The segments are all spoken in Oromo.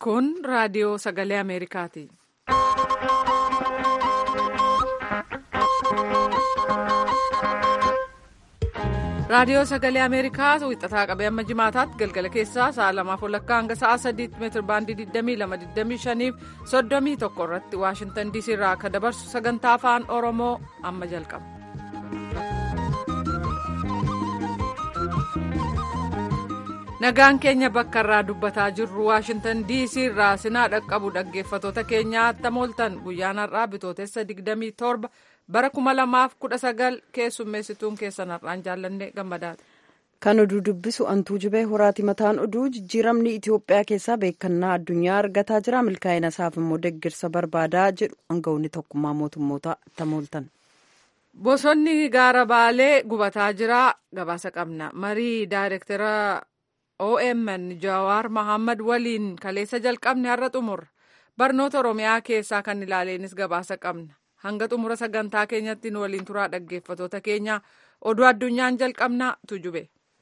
Kun raadiyoo sagalee Ameerikaati. Raadiyoo sagalee Ameerikaa wixataa qabee amma jimaataatti galgala keessaa sa'a lamaaf walakkaa hanga sa'a sadiitti meetir baandii 22-25 fi 31 irratti Waashintan DC irraa akka dabarsu sagantaa afaan Oromoo amma jalqaba. Nagaan keenya bakka irraa dubbataa jirru Waashintan DC irraa sinaa dhaqqabu dhaggeeffatoota keenyaa attam ooltan guyyaan har'aa bitootessa 27 bara 2019 keessummeessituun keessan har'aan jaallanne gammadaadha. Kan oduu dubbisu antuu jibee horaati mataan oduu jijjiiramni Itoophiyaa keessaa beekannaa addunyaa argataa jira milkaa'ina isaaf immoo deeggarsa barbaadaa jedhu aangawoonni tokkummaa mootummoota attam ooltan. Bosonni gaara baalee gubataa jira gabaasa qabna marii daayirektara OMN Jawaar Mohaammed waliin kaleessa jalqabne har'a xumurra barnoota Oromiyaa keessaa kan ilaaleenis gabaasa qabna. hanga xumura sagantaa keenyatti nu waliin turaa dhaggeeffatoota keenya oduu addunyaan jalqabnaa tujube.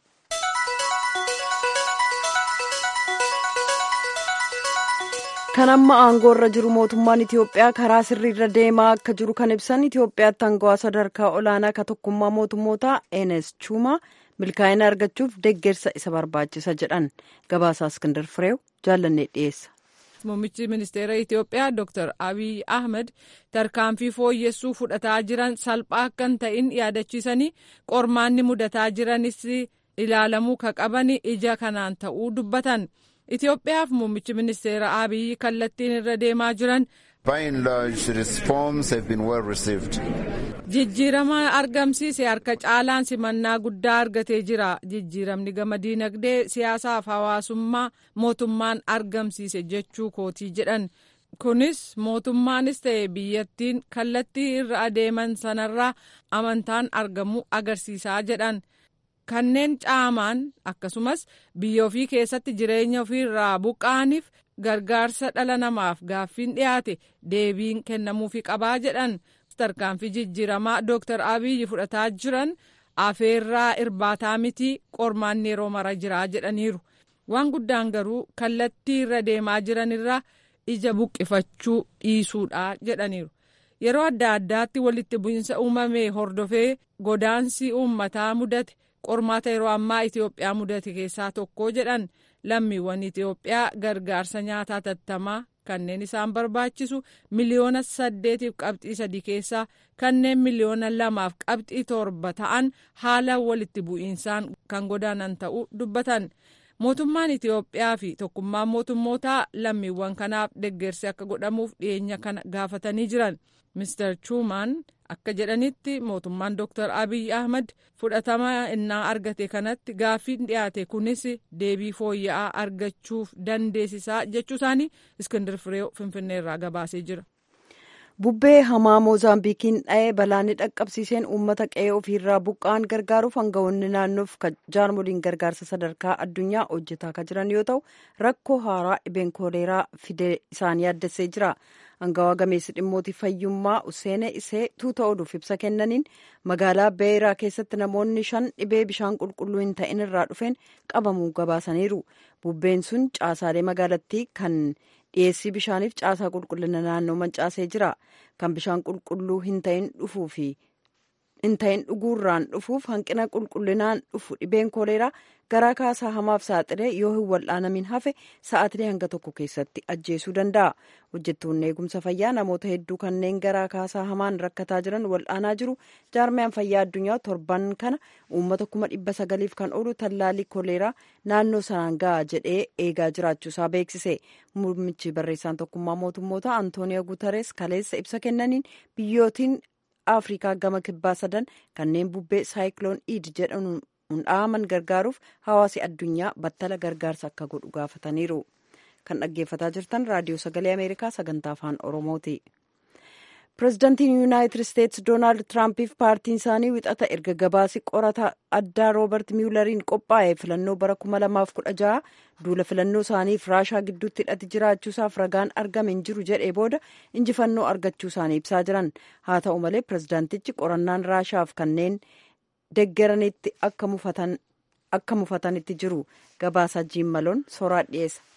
kan amma aangoo irra jiru mootummaan Itiyoophiyaa karaa sirriirra deemaa akka jiru kan ibsan Itiyoophiyaatti aangawaa sadarkaa olaanaa ka tokkummaa mootummoota Enes Chuma milkaa'ina argachuuf deeggarsa isa barbaachisa jedhan gabaasaa Iskindar Fireew jaallannee dhiyeessa. Muummichi ministeera Itiyoophiyaa Dr. Abiy Ahmed tarkaanfii fooyyessuu fudhataa jiran salphaa akka hin ta'in yaadachiisanii qormaanni mudataa jiranis ilaalamuu ka qaban ija kanaan ta'uu dubbatan. Itiyoophiyaaf muummichi ministeera Abiy kallattiin irra deemaa jiran. Jijjiirama argamsiise harka caalaan simannaa guddaa argatee jira. Jijjiiramni gama diinagdee siyaasaaf hawaasummaa mootummaan argamsiise jechuu kootii jedhan. Kunis mootummaanis ta'e biyyattiin kallattii irra adeeman sanarraa amantaan argamu agarsiisaa jedhan. Kanneen caamaan akkasumas biyya ofii keessatti jireenya ofiirraa buqqa'aniif gargaarsa dhala namaaf gaaffiin dhiyaate deebiin kennamuufi qabaa jedhan. tarkaanfii jijjiiramaa Dr. Abiyyi fudhataa jiran afeerraa irbaataa miti qormaanni yeroo mara jiraa jedhaniiru. Waan guddaan garuu kallattii irra deemaa jiranirraa ija buqqifachuu dhiisuudha jedhaniiru. Yeroo adda addaatti walitti bu'iinsa uumame hordofee godaansi uummataa mudate qormaata yeroo ammaa Itoophiyaa mudate keessaa tokko jedhan lammiiwwan Itoophiyaa gargaarsa nyaataa tattamaa kanneen isaan barbaachisu miliyoona saddeetiif qabxii sadii keessaa kanneen miliyoona lamaaf qabxii torba ta'an haala walitti bu'iinsaan kan godaanan ta'uu dubbatan. Mootummaan Itoophiyaa fi tokkummaan mootummootaa lammiiwwan kanaaf deeggarsi akka godhamuuf dhiyeenya kana gaafatanii jiran. Mr. Chumaan akka jedhanitti mootummaan Dr. Abiy Ahmed fudhatama innaa argate kanatti gaaffiin dhiyaate kunis deebii fooyya'aa argachuuf dandeessisaa jechuu isaanii Iskindir Firee Finfinnee irraa gabaasee jira. Bubbee hamaa Moozaambiikiin dha'ee balaanni dhaqqabsiiseen uummata qe'ee ofiirraa buqqa'an gargaaruuf aangawoonni naannoof jaarmoliin gargaarsa sadarkaa addunyaa hojjetaa kan jiran yoo ta'u rakkoo haaraa dhibeen kooleeraa fidee isaan yaaddessee jira. Aangawaa gameessi dhimmoota fayyummaa Useenee Isee tuuta oduuf ibsa kennaniin magaalaa Beeraa keessatti namoonni shan dhibee bishaan qulqulluu hin ta'in irraa dhufeen qabamuu gabaasaniiru. Bubbeen sun caasaalee magaalattii kan dhiyeessii bishaaniif caasaa qulqullina naannoo mancaasee jira. Kan bishaan qulqulluu hin ta'in dhufuu fi hin ta'in dhuguurraan dhufuuf hanqina qulqullinaan dhufu dhibeen kooleeraa garaa kaasaa hamaaf saaxilee yoo hin wal'aanamin hafe sa'aatilee hanga tokko keessatti ajjeesuu danda'a. Hojjettoonni eegumsa fayyaa namoota hedduu kanneen garaa kaasaa hamaan rakkataa jiran wal'aanaa jiru. Jaarmiyaan fayyaa addunyaa torban kana uummata kuma dhibba sagaliif kan oolu tallaalii kooleeraa naannoo sanaan ga'a jedhee eegaa jiraachuusaa beeksise. Muummichi barreessaan tokkummaa mootummoota Antooniyo Guutarees kaleessa ibsa kennaniin biyyootiin Afrikaa gama kibbaa sadan kanneen bubbee saayikiloon iid jedhamuun hundhaaman gargaaruuf hawaasi addunyaa battala gargaarsa akka godhu gaafataniiru. Kan dhaggeeffataa jirtan raadiyoo sagalee Ameerikaa sagantaa afaan Oromooti. Pireezidantiin Yuunaayitid Isteetsi Doonaald Tiraampiif paartiin isaanii wixata erga gabaasi qorata addaa Roobert Miyulariin qophaa'e filannoo bara 2016 duula filannoo isaaniif raashaa gidduutti hidhati jiraachuusaaf ragaan argame hin jiru jedhee booda injifannoo argachuu isaanii ibsaa jiran. Haa ta'u malee pireezidantichi qorannaan raashaaf kanneen deggeranitti akka mufatanitti jiru gabaasa jiimmaloon soraa dhiyeessa.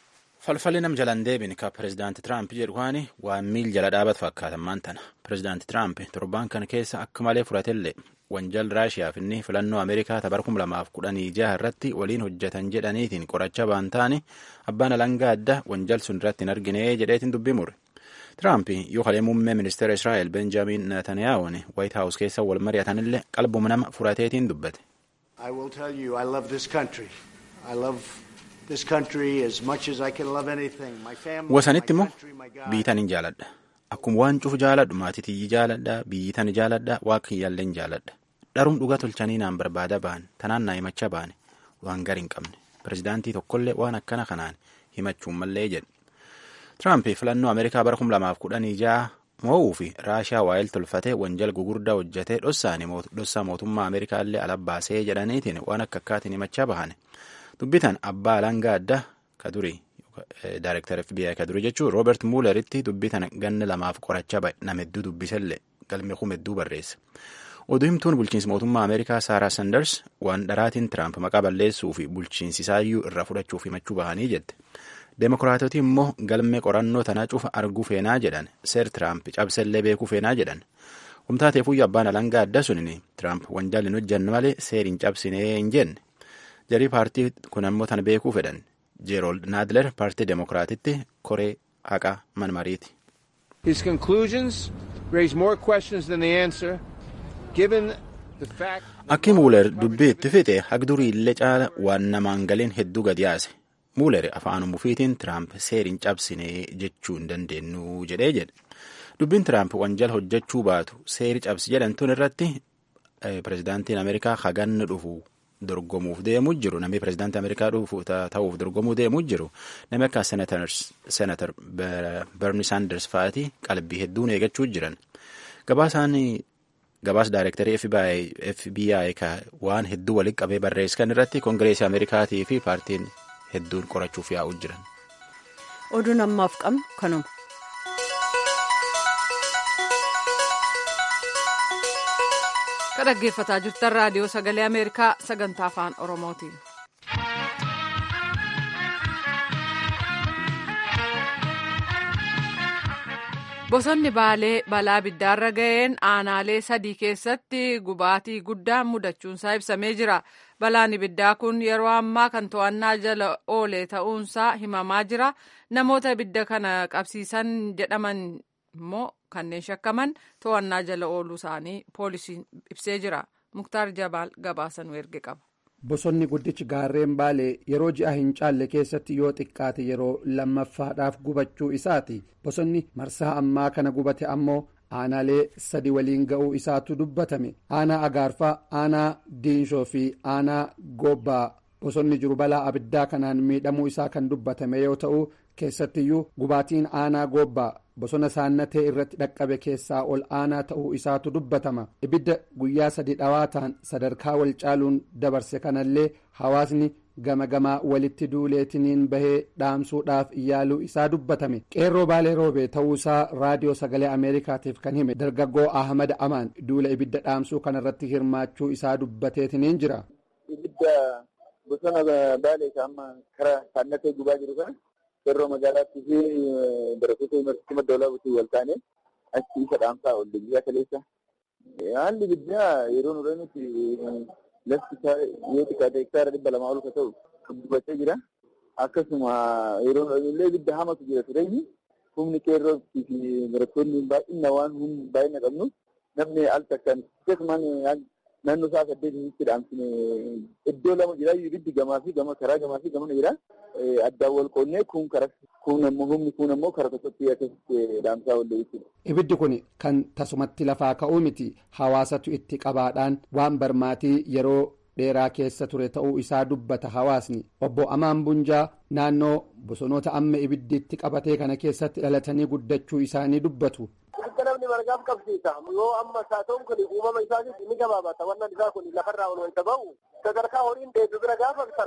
falfalli nam jalaan deebin ka pirezidaanti tiraamp jedhu kaani waan miil jala dhaabatu fakkaatan tana pirezidaanti tiraamp torbaan kana keessa akka malee fudhatellee wanjal raashiyaaf inni filannoo ameerikaa tabar kum lamaaf kudhanii jaha irratti waliin hojjetan jedhaniitiin qoracha baan taane abbaan alangaa adda wanjal sun irratti hin argine jedheetiin dubbii mure tiraamp yoo kalee muummee ministeera israa'el benjaamin netanyaa'uun waayit haawus keessa wal mari'atanillee qalbuma nama furateetiin dubbate. I will tell you, I love this country. I love this country as much as I can love anything. My family, wasanitti my immoo country, my God. biyyitan hin jaaladha akkuma waan cufu jaaladhu maatii tiyyi jaaladha biyyitan jaaladha waa kiyyaallee jaaladha dharum dhuga tolchanii naan barbaada ba'an tanaan naa himacha baane waan gar hin qabne pirezidaantii tokkollee waan akkana kanaan himachuun mallee jedhe tiraamp filannoo ameerikaa bara kum lamaaf kudhanii jaha mo'uu fi raashiyaa waa'eel tolfatee wanjal gugurdaa hojjetee dhossaani dhossaa mootummaa ameerikaa illee alabbaasee jedhaniitiin waan akka akkaatiin himachaa bahane dubbitan abbaa alangaa addaa ka durii Daareektar FBI ka durii jechuun Roobert Muuleritti dubbitan ganna lamaaf qorachaa bahe nama hedduu dubbisallee galme kum hedduu barreesse. Oduu himtuun bulchiinsa mootummaa Ameerikaa Saaraa Sanders waan dharaatiin Tiraamp maqaa balleessuu fi bulchiinsi isaayyuu irraa fudhachuuf himachuu bahanii jette. Deemokiraatoti immoo galmee qorannoo tanaa cufa arguu feenaa jedhan seer Tiraamp cabsellee beekuu feenaa jedhan. Humtaateefuyyuu abbaan alangaa adda sunini Tiraamp wanjaalli hin hojjanne malee seer hin cabsinee hin jenne. Jarii paartii kun ammoo tan beekuu fedhan. Jeerold Naadler paartii Deemokiraatitti koree haqaa manmariiti. His conclusions raise more questions than they answer, given the fact. Akki Muuler dubbii itti fixe hagdurii illee caala waan namaan galiin hedduu gadi yaase. Muuler afaan mufiitiin Tiraamp seer hin cabsine jechuu hin dandeenyu jedhee jedhe. Dubbiin Tiraamp wanjal hojjechuu baatu seeri cabsi jedhamtuun irratti pirezidaantiin Ameerikaa haganni dhufu dorgomuuf deemuu jiru namni pirezidaantii Ameerikaa dhufu ta'uuf dorgomuu deemuu jiru namni akka seenatar Bernie Sanders fa'aati qalbii hedduun eegachuu jiran. Gabaasaan gabaas daayirektarii FBI ka waan hedduu walitti qabee barreessan irratti koongireesii Ameerikaatii fi paartiin hedduun qorachuuf yaa'uu jiran. Oduun ammaaf qabnu kanuma. Ka dhaggeeffataa jirtan raadiyoo sagalee Ameerikaa sagantaa afaan Oromootiin. Bosonni Baalee balaa abiddaarra ga'een aanaalee sadii keessatti gubaatii guddaan mudachuunsaa ibsamee jira. Balaan ibiddaa kun yeroo ammaa kan to'annaa jala oole ta'uunsaa himamaa jira. Namoota ibidda kana qabsiisan jedhaman immoo kanneen shakkaman to'annaa jala ooluu isaanii poolisiin ibsee jira. Muktaar Jabaal gabaasanuu erge qaba. Bosonni guddichi gaarreen baalee yeroo ji'a hin caalle keessatti yoo xiqqaate yeroo lammaffaadhaaf gubachuu isaati. Bosonni marsaa ammaa kana gubate ammoo aanaalee sadi waliin ga'uu isaatu dubbatame. Aanaa Agaarfaa, aanaa Diinshoo fi aanaa Goobbaa bosonni jiru balaa abiddaa kanaan miidhamuu isaa kan dubbatame yoo ta'u keessattiyyuu gubaatiin aanaa Goobbaa bosona saannatee irratti dhaqqabe keessaa ol aanaa ta'uu isaatu dubbatama ibidda guyyaa sadi dhawaataan sadarkaa wal caaluun dabarse kanallee hawaasni gama gamaa walitti duuleetiniin bahee dhaamsuudhaaf yaaluu isaa dubbatame qeerroo baalee roobee ta'uusaa raadiyoo sagalee ameerikaatiif kan hime dargaggoo ahmad amaan duula ibidda dhaamsuu kanarratti hirmaachuu isaa dubbateetiniin jira. ibidda bosona baalee amma karaa saannatee gubaa jiru kana qeerroo magaalaatti fi barattoota yuunivarsiitii madda olaabuutiin wal taane achi isa dhaamsaa olle guyyaa kaleessa. Haalli ibiddaa yeroo nurra nuti lafti isaa yoo xiqqaate hektaara dhibba lamaa ol ka ta'u gubatee jira. Akkasuma yeroo nurra illee ibidda hamatu jira tureenyi humni qeerroo fi barattoonni baay'ina waan humni baay'ina qabnu namni al takkaan akkasumaan naannoo isaa saddeetitti dhaamsine iddoo lama jira ibiddi gamaa fi gama karaa gamaa fi gamana jira addaan wal qoonnee kun karaa kun ammoo humni kun ammoo karaa tokkotti akkasitti dhaamsaa oolle jechuudha. Ibiddi kun kan tasumatti lafaa ka'uu miti hawaasatu itti qabaadhaan waan barmaatii yeroo dheeraa keessa ture ta'uu isaa dubbata hawaasni obbo Amaan Bunjaa naannoo bosonoota amma ibiddiitti qabatee kana keessatti dhalatanii guddachuu isaanii dubbatu. Akka namni margaaf qabsiisa yoo amma saatoon kun uumama isaatis ni gabaabata wannan isaa kun lafarraa ol wayita ba'u sadarkaa horiin deebi'u bira gaafa ta'u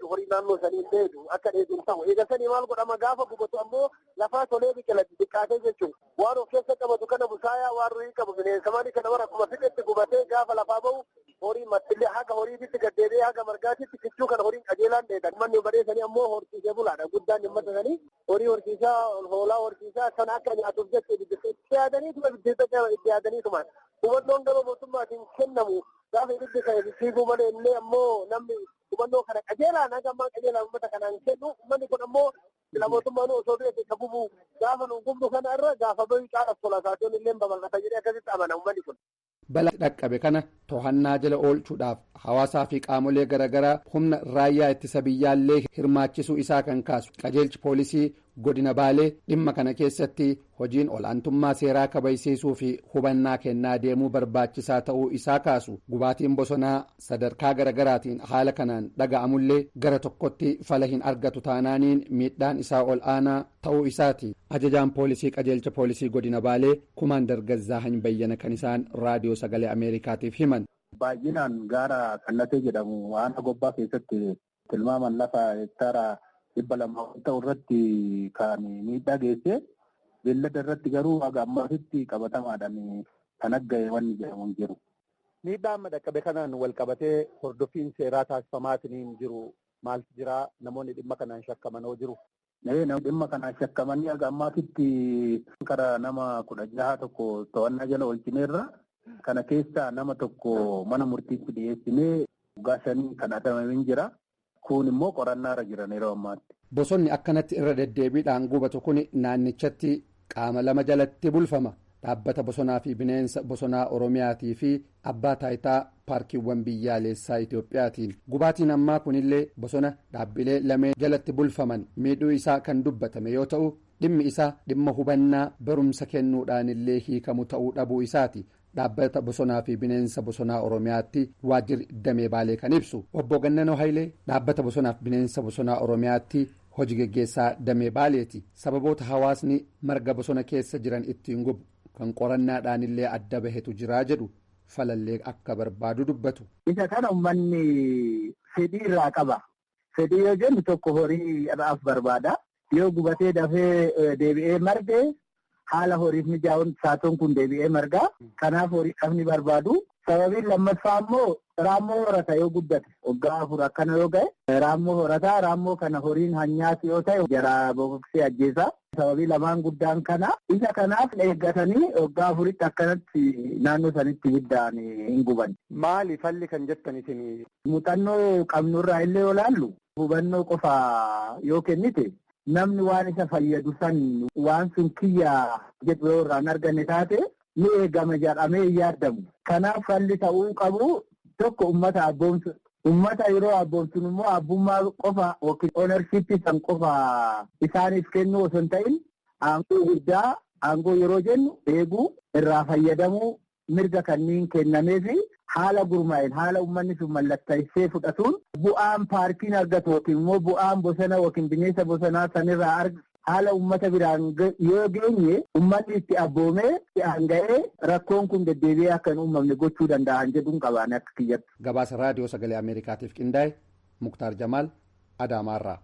dheedu horii naannoo sanii hin dheedu akka dheedu hin ta'u eega sanii maal godhama gaafa gubatu ammoo lafaa tolee biqila xixiqqaatee jechuun waan of keessa qabatu kana busaayaa waan ruhii qabu bineensa maalii kana bara akkuma fixetti gubatee gaafa lafaa bahu horii mattillee haga horiititti gaddeebi'ee haga margaatitti kichuu kana horiin qajeelaan dheedan manni badheessanii ammoo horsiisee bulaadha guddaan dhimmata sanii horii horsiisaa hoolaa horsiisaa sana akka nyaatuuf jecha itti yaadaniituma itti yaadaniituma hubannoon gama mootummaatiin kennamu gaafa ibiddi kan fiiguu malee illee ammoo namni hubannoo kana qajeelaan haga ammaa qajeelaan uummata kanaan kennu uummanni kun ammoo sila mootummaan osoo du'e isa gubu gaafa nu gubnu kana irra gaafa bayu caalaaf tola saatoon illee babal'ata jedhee akkasitti amana uummanni kun. bala dhaqqabe kana to'annaa jala oolchuudhaaf hawaasaa fi qaamolee garaagaraa humna raayyaa ittisa biyyaallee hirmaachisuu isaa kan kaasu qajeelchi poolisii godina baalee dhimma kana keessatti hojiin olaantummaa seeraa kabachiisuu fi hubannaa kennaa deemuu barbaachisaa ta'uu isaa kaasu gubaatiin bosonaa sadarkaa garaagaraatiin haala kanaan dhaga'amullee gara tokkotti fala hin argatu taanaaniin miidhaan isaa ol aanaa ta'uu isaati ajajaan poolisii qajeelcha poolisii godina baalee kumaandar gazzaahan bayyana kan isaan raadiyoo sagalee ameerikaatiif himan. baay'inaan gaara kallatee jedhamu waan gobbaa keessatti tilmaaman lafa hektaara dhibba lama ta'u irratti kan miidhaa geesse beellada irratti garuu haga ammaatitti qabatamaadhaan kan agga'e wanni jedhamu hin jiru. Miidhaa amma dhaqqabe kanaan wal qabatee hordoffiin seeraa taasifamaatiin jiru maaltu jira namoonni dhimma kanaan shakkaman hoo jiru. Dhimma kanaan shakkamanii haga ammaatitti karaa nama kudha jaha tokko to'annaa jala oolchineerra kana keessaa nama tokko mana murtiitti dhiyeessinee waggaa shanii kan adamamee jira. Kun immoo qorannaarra jiran yeroo ammaatti. Bosonni akkanatti irra deddeebiidhaan gubatu kun naannichatti qaama lama jalatti bulfama. Dhaabbata bosonaa fi bineensa bosonaa Oromiyaatii fi abbaa taayitaa paarkiiwwan biyyaalessaa Itoophiyaatiin. Gubaatiin ammaa kunillee bosona dhaabbilee lameen jalatti bulfaman miidhuu isaa kan dubbatame yoo ta'u dhimmi isaa dhimma hubannaa barumsa kennuudhaan illee hiikamu ta'uu dhabuu isaati. dhaabbata bosonaa fi bineensa bosonaa oromiyaatti waajjirri damee baalee kan ibsu obbo Gannanoo Hayilee dhaabbata bosonaa fi bineensa bosonaa oromiyaatti hojii geggeessaa damee baaleeti sababoota hawaasni marga bosona keessa jiran ittiin gubu kan qorannaadhaan illee adda bahetu jiraa jedhu falallee akka barbaadu dubbatu. Isa kana uummanni fedhii irraa qaba. Fedhii yoo jennu tokko horii irraaf barbaada. Yoo gubatee dafee deebi'ee marge haala horiif mijaa'uun saatoon kun deebi'ee margaa. Kanaaf horii qabni barbaadu. Sababiin lammaffaa immoo raammoo horata yoo guddate waggaa afur akkana yoo ga'e raammoo horataa raammoo kana horiin hanyaas yoo ta'e jara boqoqsee ajjeesa. Sababii lamaan guddaan kana isa kanaaf eeggatanii waggaa afuritti akkanatti naannoo sanitti ibiddaan hin guban. Maali falli kan jettan isin? Muuxannoo qabnurraa illee yoo laallu hubannoo qofa yoo kennite namni waan isa fayyadu san waan sun kiyyaa jedhu yoo irraan arganne taate ni eegama jedhamee hin yaadamu. Kanaaf falli ta'uu qabu tokko ummata abboomsu. Ummata yeroo abboomsun immoo abbummaa qofa yookiin oonarshiippii san qofa isaaniif kennu osoo hin ta'in aangoo guddaa aangoo yeroo jennu eeguu irraa fayyadamuu mirga kanniin kennamee fi haala gurmaa'een haala uummanni sun mallattaa'isee fudhatuun bu'aan paarkiin argatu yookiin immoo bu'aan bosona yookiin bineensa bosonaa sanirraa argatu haala uummata biraan yoo geenye uummanni itti abboomee itti aanga'ee rakkoon kun deddeebi'ee akka hin uumamne gochuu danda'an jedhuun qabaan akka kiyyatti. Gabaasa raadiyoo sagalee Ameerikaatiif qindaa'e Muktaar Jamaal Adaamaarraa.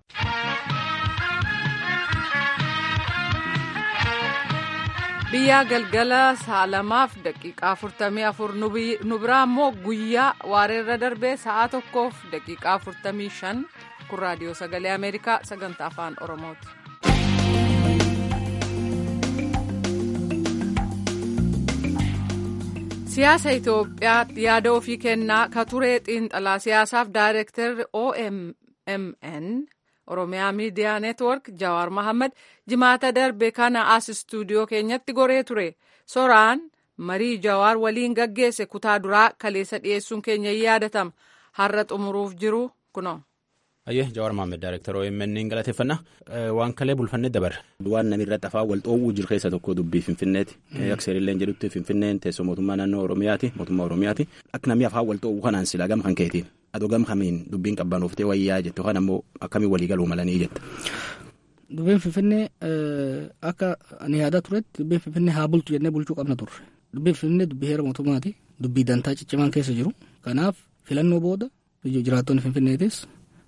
biyyaa galgala sa'a lamaaf daqiiqaa afurtamii afur nu biraa immoo guyyaa waareerra darbee sa'a tokkoof daqiiqaa afurtamii shan kun raadiyoo sagalee ameerikaa sagantaa afaan oromooti. siyaasa itoophiyaa yaada ofii kennaa ka turee xiinxalaa siyaasaaf daayireektarri OMN oromiyaa miidiyaa neetwork jawaar mahammad jimaata darbe kana as istuudiyoo keenyatti goree ture soraan marii jawaar waliin gaggeesse kutaa duraa kaleessa dhiyeessuun keenya yaadatama har'a xumuruuf jiru kuno. Ayyee Jawaar Maammed Daayireektar OMN galateeffannaa waan kalee bulfannee dabarra. Waan namni irratti afaan wal dhoowwuu jiru keessa tokko dubbii Finfinneeti. Akka seerillee jedhutti Finfinneen teessoo mootummaa naannoo Oromiyaati mootummaa Oromiyaati. Akka namni afaan wal dhoowwuu kanaan silaa gama kan keetiin adoo gama kamiin dubbiin qabbanoftee wayyaa jette yookaan ammoo akkamiin walii galuu malanii jetta. Dubbiin Finfinnee akka ani yaadaa turetti dubbiin Finfinnee haa bultu jennee bulchuu qabna turre. Dubbiin Finfinnee dubbii heera mootummaati. Dubbii dantaa ciccimaan keessa jiru. Kanaaf filannoo booda jiraattonni Finfinneetis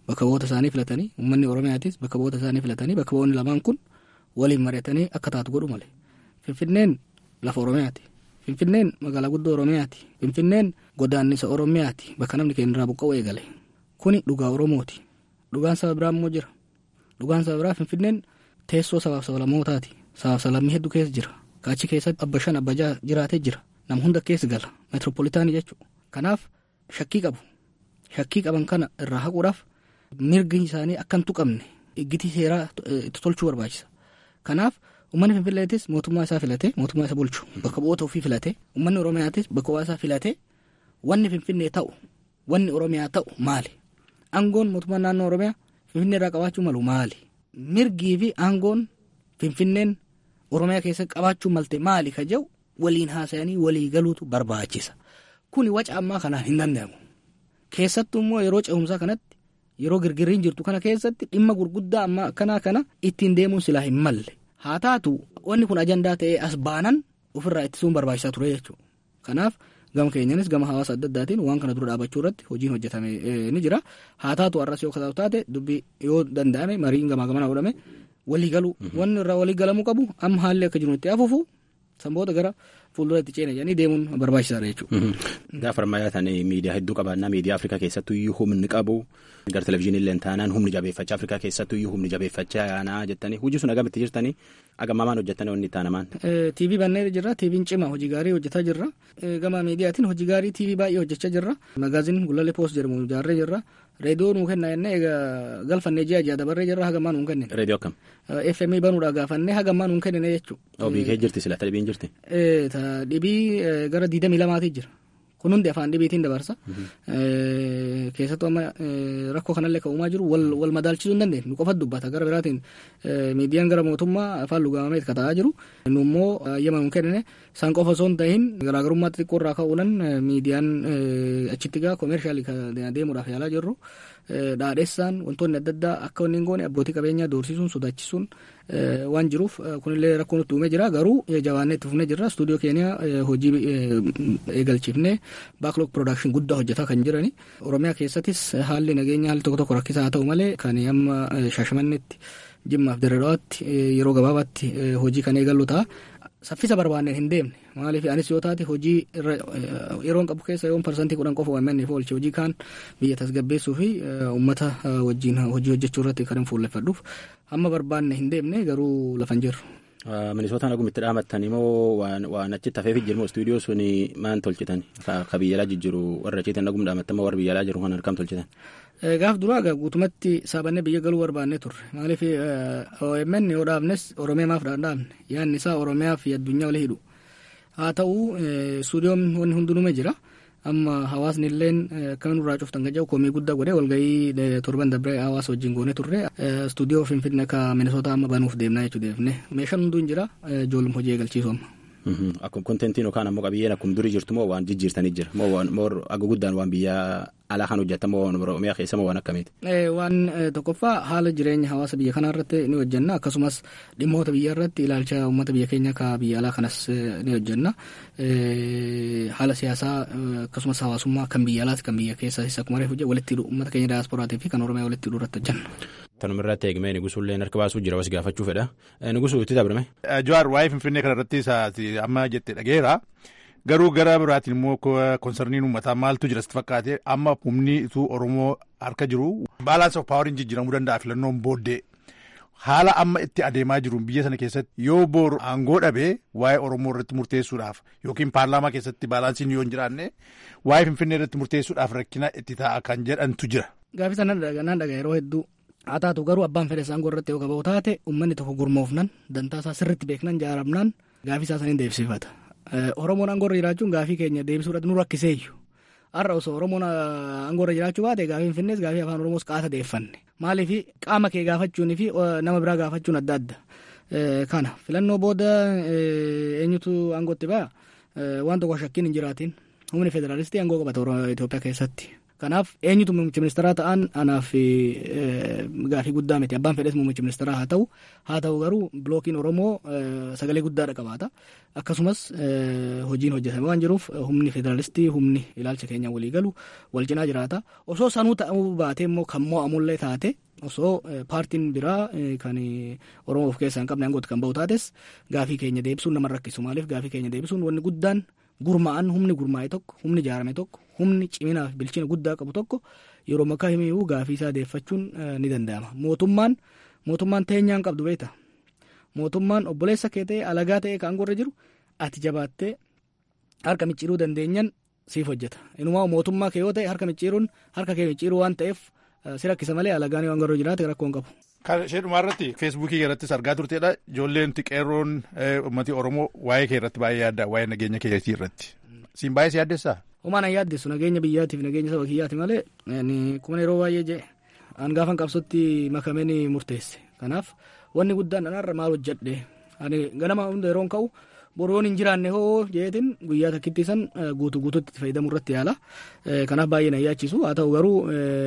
bakka bu'oota isaanii filatanii uummanni oromiyaatis bakka bu'oota isaanii filatanii bakka bu'oonni lamaan kun waliin mari'atanii akka taatu godhu malee finfinneen lafa oromiyaati finfinneen magaalaa guddoo oromiyaati finfinneen godaannisa oromiyaati bakka namni keenya irraa buqqa'u eegale kuni dhugaa oromooti dhugaan saba biraa immoo jira dhugaan saba biraa finfinneen teessoo sabaaf sablammootaati sabaaf sablammii hedduu keessa jira kaachi keessatti abba shan abba jaha jiraatee jira nam hunda keessa gala meetiroopolitaanii jechuudha kanaaf shakkii qabu shakkii qaban kana irraa haquudhaaf mirgi isaanii akka hin tuqamne iggitii seeraa itti tolchuu barbaachisa kanaaf uummanni finfinneetis mootummaa isaa filatee mootummaa isa bulchu bakka bu'oota ofii filatee uummanni oromiyaatis bakka bu'aa isaa filatee wanni finfinnee ta'u wanni oromiyaa ta'u maali aangoon mootummaa naannoo oromiyaa finfinnee irraa qabaachuu malu maali mirgii fi aangoon finfinneen oromiyaa keessatti qabaachuu malte maali ka jedhu waliin haasa'anii walii galuutu barbaachisa kuni waca ammaa kanaan hin danda'amu keessattuu immoo yeroo ce'umsaa kanatti yeroo girgirriin jirtu kana keessatti dhimma gurguddaa ammaa akkanaa kana ittiin deemuun silaa hin malle haa taatu wanni kun ajandaa ta'ee as baanan ofirraa ittisuun barbaachisaa ture jechuudha kanaaf gama keenyanis gama hawaasa adda addaatiin waan kana dura dhaabachuu irratti hojiin hojjetame ni jira haa taatu har'as yoo kataatu taate dubbii yoo danda'ame mariin gamaa gamanaa godhame walii galuu wanni irraa walii galamuu qabu amma haalli akka jiru itti hafuufu sanboota gara fuuldura itti ceene jedhanii deemuun barbaachisaadha jechuudha. Gaafa ammayyaa ta'an miidiyaa hedduu qabaannaa miidiyaa Afrikaa keessattuu iyyuu humni qabu gara televizyiinii illee taanaan humni jabeeffachaa Afrikaa keessattuu iyyuu humni jabeeffachaa yaanaa jettanii hojii sun agamitti jirtanii agamaamaan hojjettanii wanni taanamaan. TV bannee jirra TV'n cima hojii gaarii hojjetaa jirra gama miidiyaatiin hojii gaarii TV baay'ee hojjechaa jirra magaazin gulalee poost jedhamu ijaarree jirra reediyoo nuu kenna jennee egaa galfannee ji'a ji'a dabarree jirra hagamaa nuu kennine. Reediyoo akkam? FM banuudhaa gaafannee hagamaa nuu kennine jechuudha. Oo biikee jirti sila dhibiin jirti? Dhibii gara diidamii lamaatii jira. Kun hundi afaan dhibiitiin dabarsa. Keessattuu amma rakkoo kanallee kan uumaa jiru wal madaalchisuu hin dandeenye. Nu qofa dubbata gara biraatiin miidiyaan gara mootummaa afaan lugaamee kan ta'aa jiru. Nu immoo ayyama nu kennine isaan qofa osoo hin ta'in garaagarummaa xixiqqoo irraa ka'uudhaan miidiyaan achitti gaa koomeershaalii deemuudhaaf yaalaa jirru. Dhaadheessaan wantoonni adda addaa akka wanni hin goone abbootii qabeenyaa doorsisuun sodaachisuun waan jiruuf kunillee rakkoo nutti uumee jira garuu jabaannee itti fufnee jirra stuudiyoo keenya hojii eegalchiifnee baaklog piroodakshin guddaa hojjetaa kan jirani oromiyaa keessattis haalli nageenya haalli tokko tokko rakkisaa haa ta'u malee kan amma shaashamannetti jimmaaf dirreedhawaatti yeroo gabaabaatti hojii kan eegallu ta'a. Saffisa barbaanneen hin deemne maaliif anis yoo taate hojii yeroon qabu keessa yoon parsantii kudhan qofa waammanneef oolche hojii kaan biyya tasgabbeessuu fi uummata wajjin hojii hojjechuu irratti kan hin fuulleffadhuuf hamma barbaanne hin deemne garuu lafa hin jirru. Minisootaan agumitti dhaamattan immoo waan achitti hafeef jirmu istuudiyoo suni maan tolchitan ka biyyalaa jijjiru warra achiitiin agum dhaamattan warra biyyalaa jiru kan harkam tolchitan. Gaaf duraa egaa guutumatti saabannee biyya galuu barbaannee turre maaliif OMN yoo dhaabnes Oromiyaa maaf dhaabne yaadni isaa Oromiyaa fi addunyaa walii hidhu haa ta'u istuudiyoon wanni hundinume jira amma hawaasni illeen akkamiin irraa cuftan kan jedhu koomii guddaa godhee walgahii torban dabree hawaasa wajjin goonee turre istuudiyoo finfinnee akka minisootaa amma banuuf deemnaa jechuu deemne meeshaan hunduu hin jira ijoollum hojii eegalchiisu amma. Akkuma kontentiin yookaan ammoo qabiyyeen akkuma durii jirtu moo waan jijjiirtanii jira moo aga guddaan waan biyya alaa kan hojjetan moo waan Oromiyaa keessa moo waan akkamiiti? Waan tokkoffaa haala jireenya hawaasa biyya kanaa irratti ni hojjenna akkasumas dhimmoota biyya irratti ilaalcha uummata biyya keenya ka biyya alaa kanas ni hojjenna haala siyaasaa akkasumas hawaasummaa kan biyya alaati kan biyya keessas akkuma reefu walitti hidhu uummata keenya daasporaatii fi kan Oromiyaa walitti hidhuu irratti hojjenna. Tanuma irratti eegmee Nigusullee harka baasuu jira was gaafachuu fedha. Nigusuu itti dabrame. Jawaar waa'ee Finfinnee kana irratti amma jette dhageera. Garuu gara biraatiin immoo konsarniin uummataa maaltu jira sitti fakkaate amma humni ituu Oromoo harka jiru baalaansi of paawariin jijjiiramuu danda'a filannoon booddee. Haala amma itti adeemaa jiru biyya sana keessatti yoo booru aangoo dhabee waa'ee Oromoo irratti murteessuudhaaf yookiin paarlaamaa keessatti baalaansiin yoo hin jiraanne waa'ee Finfinnee irratti murteessuudhaaf rakkina itti ta'a kan jedhantu jira. Gaafii sana nan dhagaa yeroo hedduu haa taatu garuu abbaan fedhe isaan irratti yoo qabaa'u taate uummanni tokko gurmoofnan dantaa isaa sirriitti beeknan jaaramnaan gaafii isaa saniin deebisifata. Oromoon aangoorra jiraachuun gaafii keenya deebisuudhaaf nu rakkiseeyyu. Har'a osoo Oromoon aangoorra jiraachuu baate gaafii Finfinnees gaafii afaan Oromoos qaasa deeffanne. Maaliif qaama kee gaafachuunii fi nama biraa gaafachuun adda adda. Kana filannoo booda eenyutu aangootti ba'a waan tokko shakkiin hin jiraatin humni federaalistii aangoo qabata Itoophiyaa keessatti. kanaaf eenyutu muummicha ministeeraa ta'an anaaf gaafii guddaa miti abbaan fedhes muummicha ministeeraa haa ta'u haa ta'u garuu bilookiin oromoo sagalee guddaadha qabaata akkasumas hojiin hojjetame waan jiruuf humni federaalistii humni ilaalcha keenya walii galu wal cinaa jiraata osoo sanuu ta'uu baatee immoo kan mo'amullee taate osoo paartiin biraa kan oromoo of keessaa hin qabne aangooti kan bahu taates gaafii keenya deebisuun nama rakkisu maaliif gaafii keenya deebisuun wanni guddaan gurmaa'an humni gurmaa'e tokko humni ijaarame tokko humni ciminaa fi bilchina guddaa qabu tokko yeroo makkaa himiyyuu gaafii isaa deeffachuun ni danda'ama mootummaan mootummaan teenyaan qabdu beekta mootummaan obboleessa kee ta'e alagaa ta'e kan aangorra jiru ati jabaattee harka micciiruu dandeenyan siif hojjeta inumaa mootummaa kee yoo ta'e harka micciiruun harka kee micciiruu waan ta'eef si rakkisa malee alagaan waan garuu jiraate rakkoo hin qabu. Kan ishee dhumaa irratti feesbuukii irrattis argaa turteedha ijoolleen qeerroon uummati oromoo waa'ee kee irratti baay'ee yaadda waa'ee nageenya keetii irratti siin baay'ee si yaaddessaa. Homaa na yaaddessu nageenya biyyaatiif nageenya saba kiyyaati malee kuma yeroo baay'ee jee an gaafan qabsotti makameen murteesse kanaaf wanni guddaan anarra maal hojjedhe ani ganama hunda yeroon ka'u boroon hin jiraanne hoo jeetin guyyaa takkitti san guutuu guutuutti itti fayyadamuu irratti yaala kanaaf baay'ee na yaachisu haa ta'u garuu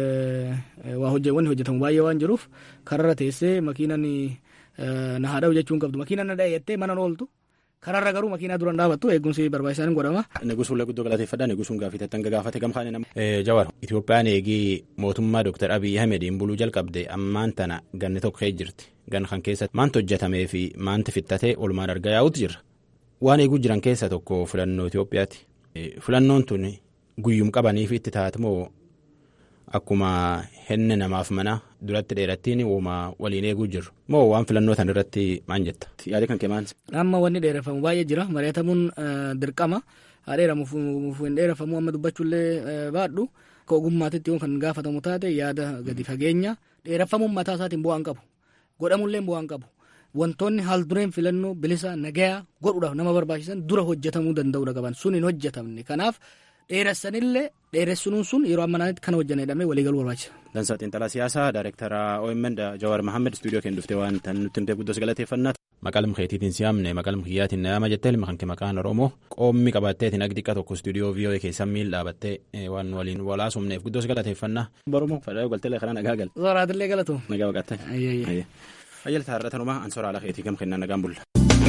waa wanni hojjetamu baay'ee waan jiruuf kararra teessee makiinan na haadha'u jechuun qabdu makiinan na dha'e jettee mana ooltu kararra garuu makiinaa duraan dhaabattu eegumsi barbaachisaan godhama. Negusuun guddoo galateeffadha negusuun gaafii tattan gaafate gamkaane nama. Jawar Itoophiyaan eegii mootummaa Dr. Abiy Ahmediin buluu jalqabde ammaan tana ganni tokko kee jirti gan kan keessatti maanti hojjetamee fi maanti fittatee olmaan argaa yaa'utu jira. Waan eeguu jiran keessaa tokko filannoo Itoophiyaati. Filannoon tun guyyum qabaniif itti taatmoo akkuma henne namaaf mana duratti dheerattiin uuma waliin eeguu jiru moo waan filannoo tan irratti maan jetta yaada kan kee maanti. Amma wanni dheereffamu baay'ee jira mari'atamuun dirqama haa dheeramuuf hin dheereffamu amma dubbachuullee baadhu akka ogummaatitti yoo kan gaafatamu taate yaada gadi fageenya dheereffamuun mataa isaatiin bu'aan qabu godhamullee bu'aan qabu. wantoonni haal dureen filannoo bilisa nagayaa godhuudhaaf nama barbaachisan dura hojjetamuu danda'uudha qaban sun hin hojjetamne kanaaf dheeressanillee dheeressuun sun yeroo ammanaatti kana hojjanne jedhamee waliigaluu barbaachisa. Dansaa Xiinxalaa Siyaasaa Daayirektara OMN Jawaar Mahammed Istuudiyoo keenya dhuftee waan tan nutti himtee guddos galateeffannaa. Maqaalum keetiitiin siyaamne maqaalum kiyyaatiin na yaama jettee ilma kan kee maqaan Oromoo qoommi qabatteetiin ag xiqqa tokko istuudiyoo VOA keessan miil dhaabattee waan waliin walaasumneef guddos galateeffannaa. Oromoo fadhaa galtelee karaa nagaa gal. Zooraatillee galatu. Nagaa baqatte. Ayyalta har'atanumaa ansoora ala keetii gam kennan nagaan bulla.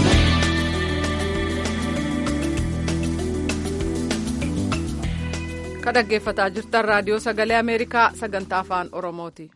Ka dhaggeeffataa jirtan raadiyoo sagalee Ameerikaa sagantaa afaan Oromooti.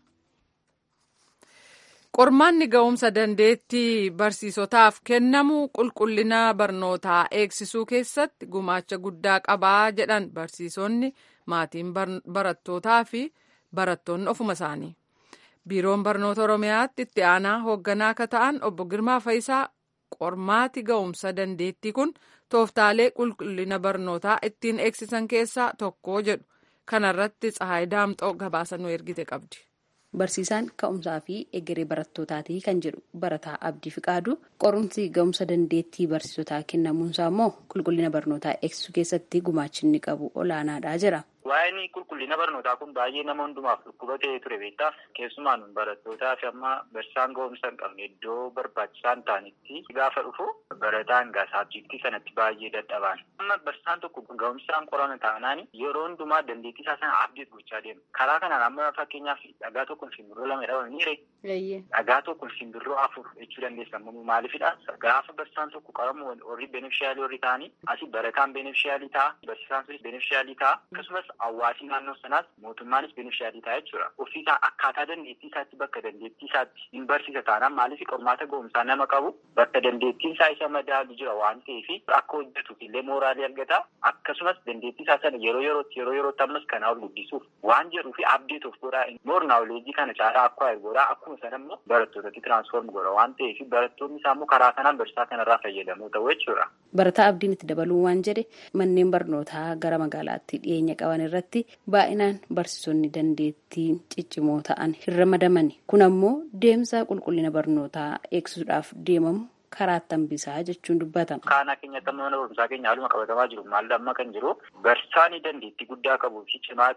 Qormaanni ga'umsa dandeettii barsiisotaaf kennamu qulqullina barnootaa eegsisuu keessatti gumaacha guddaa qabaa jedhan barsiisonni maatiin barattootaa fi barattoonni ofuma isaanii. biiroon barnoota oromiyaatti itti aanaa hoogganaa akka ta'an obbo Girmaa Fayisaa qormaati ga'umsa dandeettii kun tooftaalee qulqullina barnootaa ittiin eegsisan keessaa tokko jedhu kanarratti Tsahaay Daamxoo gabaasa nu ergite qabdi. Barsiisaan ka'umsaa fi egeree barattootaati kan jedhu barataa Abdii Fiqaadu qorumsi ga'umsa dandeettii barsiisotaa kennamuunsaa immoo qulqullina barnootaa eegsisuu keessatti gumaachinni qabu olaanaadha jira. Waa'een qulqullina barnootaa kun baay'ee nama hundumaaf dhukkuba ta'ee ture beektaa keessumaan barattootaa fi amma barsiisaan ga'umsa hin qabne iddoo barbaachisaa hin taanetti gaafa dhufu barataan gaa saabjektii sanatti baay'ee dadhabaan. Amma barsiisaan tokko ga'umsaan qorana taanaan yeroo hundumaa dandeettii isaa sana abdeet gochaa deema. Karaa kanaan amma fakkeenyaaf dhagaa tokkoon simbirroo lama jedhaman ni ree. Dhagaa tokkoon simbirroo afur jechuu dandeessa. Maaliifidha? Gaafa barsiisaan tokko qoramu warri beneficiaalii warri ta'anii asii barataan beneficiaalii ta'a barsiisaan sunis beneficiaalii ta'a akkasumas hawaasni naannoo sanaas mootummaanis beneficiaalii ta'a jechuudha. Ofiisaa akkaataa dandeettii isaatti bakka dandeettii isaatti hin barsiisa taanaan maaliif qormaata ga'umsaa nama qabu bakka dandeettiin isaa isa madaalu jira waan ta'eef akka hojjetuuf illee mooraalii argata akkasumas dandeettii isaa sana yeroo yerootti yeroo yerootti ammas kanaa ol guddisuuf waan jedhuu fi abdeet of godhaa moor naawuleejii kana caalaa akka godhaa akkuma sana immoo barattootatti tiraansfoorm godha waan ta'eef barattoonni isaa immoo karaa kanaan barsiisaa kanarraa fayyadamuu ta'u jechuudha. Barataa abdiin itti dabaluu waan jedhe manneen barnootaa gara magaalaatti dhiyeenya qaban irratti baay'inaan barsiisonni dandeettii ciccimoo ta'an hin ramadamani kun ammoo deemsa qulqullina barnootaa eegsisuudhaaf deemamu karaatti hambisaa jechuun dubbatama. Kaanaa keenyatti amma mana barumsaa keenya haaluma qabatamaa jiru maal amma kan jiru barsiisaan dandeettii guddaa qabuu fi cimaa ta'e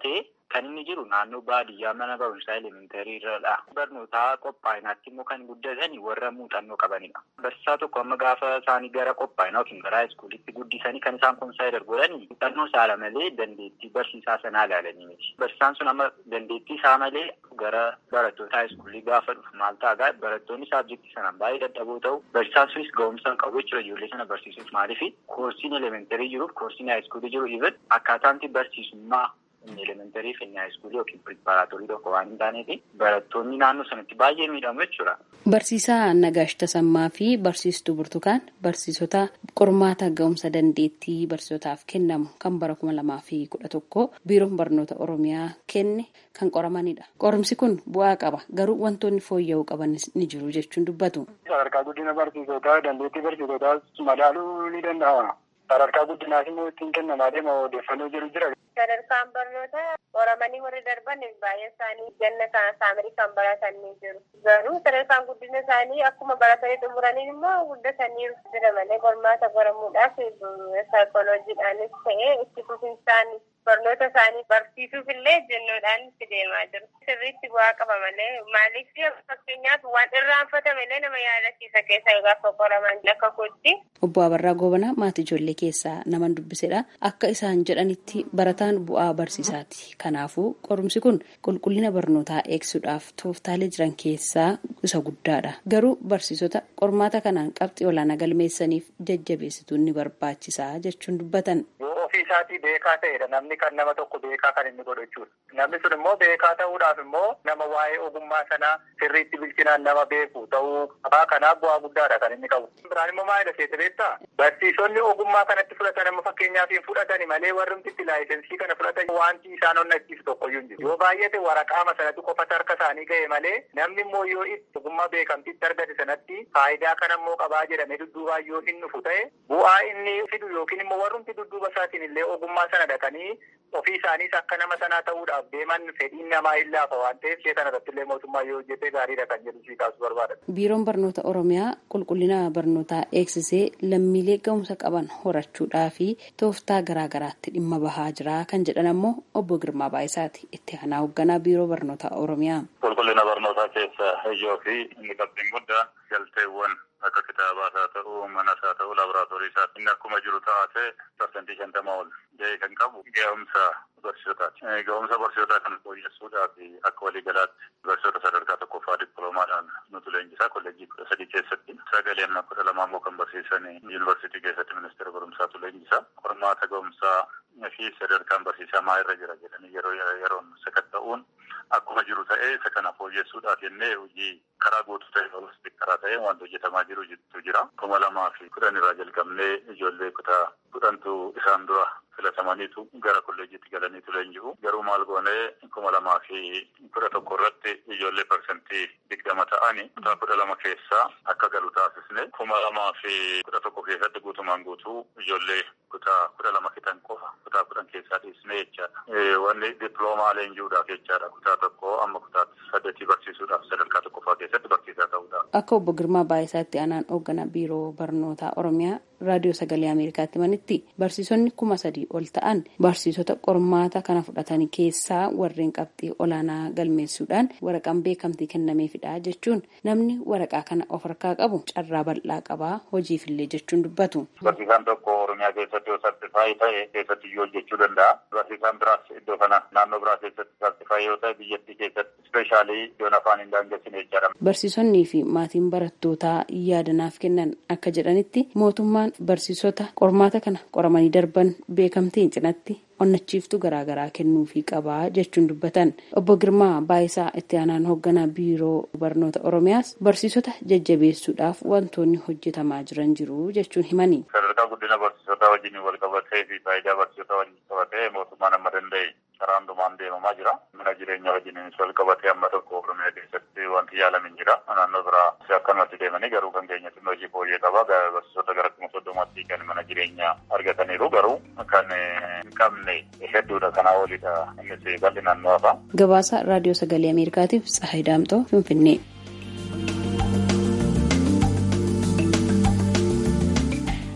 kan inni jiru naannoo baadiyyaa mana barumsaa elementarii irradha. Barnootaa qophaa'inaatti immoo kan guddatanii warra muuxannoo qabanidha. Barsiisaa tokko amma gaafa isaanii gara qophaa'inaa yookiin gara haayiskuulitti guddisanii kan isaan konsaayidar godhanii muuxannoo isaa malee dandeettii barsiisaa sanaa ilaalanii miti. Barsiisaan sun amma dandeettii isaa malee gara barattoota haayiskuulii gaafa dhufu maal ta'a barattoonni saabjektii sanaan baay'ee dadhaboo ta'u barsiisaan sunis ga'umsa hin qabu jechuudha ijoollee sana barsiisuuf maaliif koorsiin elementarii jiruuf koorsiin haayiskuulii jiru even akkaataanti barsiisummaa inni elementarii fi inni haayiskuulii yookiin piripaaraatorii tokko waan hin taaneef barattoonni naannoo sanatti baay'ee miidhamu jechuudha. Barsiisaa Nagaash Tasammaa fi barsiistuu Burtukaan barsiisota qormaata ga'umsa dandeettii barsiisotaaf kennamu kan bara kuma lamaa fi kudha tokko biiroon barnoota Oromiyaa kenne kan qoramanidha. Qorumsi kun bu'aa qaba garuu wantoonni fooyya'uu qaban ni jiru jechuun dubbatu. Sadarkaa guddina barsiisotaa dandeettii barsiisotaa madaaluu ni danda'ama. Sadarkaa guddinaas immoo ittiin kennamaa deema odeeffannoo jiru jira. Sadarkaan barnootaa qoramanii warri darban baay'ee isaanii ganna saamarii kan baratan ni jiru. Garuu sadarkaan guddina isaanii akkuma baratanii xumuraniin immoo guddatanii jira malee qormaata qoramuudhaaf saayikooloojiidhaanis ta'ee itti fufinsaan barnoota isaanii barsiisuuf illee jennoodhaan itti deemaa jiru. Sirriitti bu'aa qaba malee maaliif fakkeenyaaf waan irraanfatame illee nama yaadachiisa keessa gaafa qoraman akka kootti. Obbo Abarraa Gobanaa maatii ijoollee keessaa naman dubbisedha. Akka isaan jedhanitti barataan bu'aa barsiisaati. Kanaafuu qorumsi kun qulqullina barnootaa eegsuudhaaf tooftaalee jiran keessaa isa guddaadha. Garuu barsiisota qormaata kanaan qabxii olaanaa galmeessaniif jajjabeessituun ni barbaachisaa jechuun dubbatan. Yoo ofii isaatii beekaa ta'edha namni kan nama tokko beekaa kan inni godhu jechuudha. Namni sun immoo beekaa ta'uudhaaf immoo nama waa'ee ogummaa sanaa sirriitti bilchinaan nama beeku ta'uu qabaa kanaaf bu'aa guddaadha kan inni qabu. Biraan immoo maalidha seete beektaa? Barsiisonni ogummaa kanatti fudhatan amma fakkeenyaaf hin fudhatani malee warri itti laayisensii kana fudhatan wanti isaan onnachiisu tokkoyyuu hin jiru. Yoo baay'ate waraqaama sanatti qofatu harka isaanii ga'e malee namni immoo yoo itti ogummaa beekamtiitti argate sanatti faayidaa kana immoo qabaa jedhamee dudduubaa yoo hin dhufu ta'e bu'aa inni fidu yookiin immoo warrumti dudduuba isaatiin illee ogummaa sana dhaqanii ofii isaaniis akka nama sanaa ta'uudhaaf deeman fedhiin namaa hin laafa waan ta'eef ishee kana irratti illee mootummaa yoo hojjete gaariidha kan jedhu sii kaasuu barbaada. Biiroon barnoota Oromiyaa qulqullina barnootaa eegsisee lammiilee ga'umsa qaban horachuudhaa fi tooftaa garaagaraatti dhimma bahaa jira kan jedhan ammoo obbo Girmaa Baayisaati itti aanaa hoogganaa biiroo barnoota Oromiyaa. Qulqullina barnootaa keessa ijoo fi inni qabxiin guddaa galteewwan akka kitaabaas haa ta'u manas haa ta'u laaboraatoorii isaa inni akkuma jiru taate parsantii shantama ol ga'ee kan qabu ga'umsa barsiisotaati. Ga'umsa barsiisotaa kana fooyyessuudhaaf akka waliigalaatti barsiisota sadarkaa tokkoffaa dippiloomaadhaan nutu leenjisaa kolleejjii kudha sadii keessatti sagalee amma kudha lamaa immoo kan barsiisan yuunivarsiitii keessatti ministeera barumsaatu leenjisaa. Qormaata ga'umsaa fi sadarkaan barsiisaa maa irra jira jedhanii yeroo yeroon sakatta'uun akkuma jiru ta'ee isa kana fooyyessuudhaaf jennee hojii karaa guutuu ta'e holistik karaa ta'e wanti hojjetamaa jiru jira. kuma lamaa fi kudhan irraa jalqabnee ijoollee kutaa kudhantu isaan dura filatamaniitu gara kolleejiitti galaniitu leenji'u. Garuu maal goonee kuma lamaa fi kudha tokko irratti ijoollee parsantii digdama ta'anii kutaa kudha lama keessaa akka galu taasisne kuma lamaa fi kudha tokko keessatti guutumaan guutuu ijoollee kutaa kudha lama fixan qofa kutaa kudhan keessaa dhiisne jechaadha. Wanni dippiloomaa leenji'uudhaaf jechaadha kutaa tokko amma kutaa saddeetii barsiisuudhaaf sadarkaa tokkoffaa keessatti barsiisaa ta'uudhaaf. Akka obbo Girmaa Baayisaatti aanaan hoogganaa biiroo barnootaa Oromiyaa raadiyoo sagalee Ameerikaatti manitti barsiisonni kuma sadii ol ta'an barsiisota qormaata kana fudhatan keessaa warreen qabxii olaanaa galmeessuudhaan waraqaan beekamtii kennameefidha jechuun namni waraqaa kana of harkaa qabu carraa bal'aa qabaa hojiifillee jechuun dubbatu. Barsiisaan tokko Oromiyaa keessatti yoo sartifaayii ta'e keessatti iyyuu hojjechuu danda'a. Barsiisaan biraas iddoo kana naannoo biraa keessatti sartifaayii yoo ta'e biyyattii keessatti ispeeshaalii iddoon afaan hin daangessine jechaadha. Barsiisonnii fi maatiin barattootaa yaadanaaf kennan akka jedhanitti mootummaan barsiisota qormaata kana qoramanii darban beekamtiin cinatti onnachiiftuu garaagaraa kennuufii qabaa jechuun dubbatan obbo Girmaa Baayisaa itti aanaan hoogganaa biiroo barnoota Oromiyaas barsiisota jajjabeessuudhaaf wantoonni hojjetamaa jiran jiru jechuun himani. Sadarkaa guddina barsiisotaa wajjin wal qabatee fi faayidaa barsiisotaa wajjin qabatee mootummaan amma danda'e karaa hundumaan deemamaa jira. Mana jireenyaa wajjinis wal qabatee amma tokko Oromiyaa keessatti wanti yaalamin jira. Naannoo biraa akkanumatti deemanii garuu kan keenyatti hojii fooyyee qaba. Barsiisota gara kuma soddomaatti kan mana jireenyaa argataniiru garuu kan hin qabne hedduudha kanaa olidha innis bal'inaan nu hafa. Gabaasa raadiyoo sagalee Ameerikaatiif Tsahayi Daamtoo Finfinnee.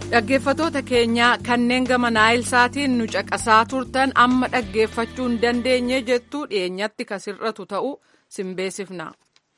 dhaggeeffatoota keenyaa kanneen gama naayilsaatiin nu caqasaa turtan amma dhaggeeffachuu hin dandeenye jettuu dhiyeenyatti kasirratu ta'u simbeesifna.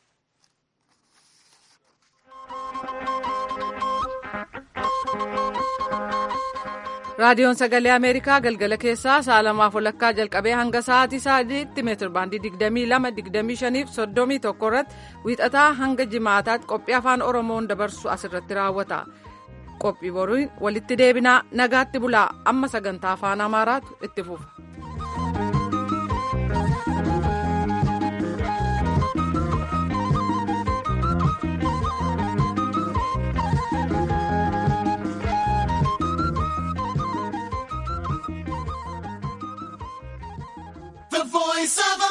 raadiyoon sagalee ameerikaa galgala keessaa sa'a lamaaf walakkaa jalqabee hanga sa'aatii sadiitti meetir baandii 22 25 irratti wiixataa hanga jimaataatti qophii afaan oromoon dabarsu asirratti raawwata qophii boriin walitti deebinaa nagaatti bulaa amma sagantaa afaan amaaraatu itti fufa. The voice of